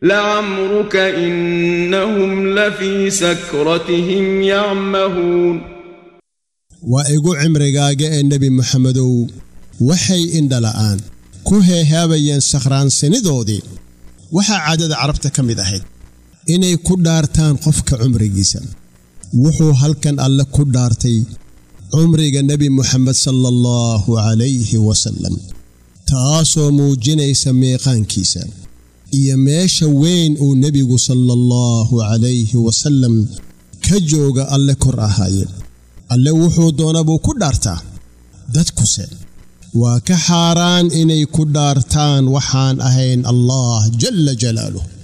لعمرك إنهم لفي سكرتهم يعمهون waa igu cimrigaaga ee nebi moxamedow waxay indhala'aan ku heehaabayeen sakhraansanidoodii waxaa caadada carabta ka mid ahayd inay ku dhaartaan qofka cumrigiisa wuxuu halkan alle ku dhaartay cumriga nebi moxamed sala allahu calayhi wasallam taasoo muujinaysa meeqaankiisa iyo meesha weyn uu nebigu sala allahu calayhi wasallam ka jooga alle kor ahaaye alle wuxuu doona buu ku dhaartaa dadkuse waa ka xaaraan inay ku dhaartaan waxaan ahayn allah jalla jalaaluh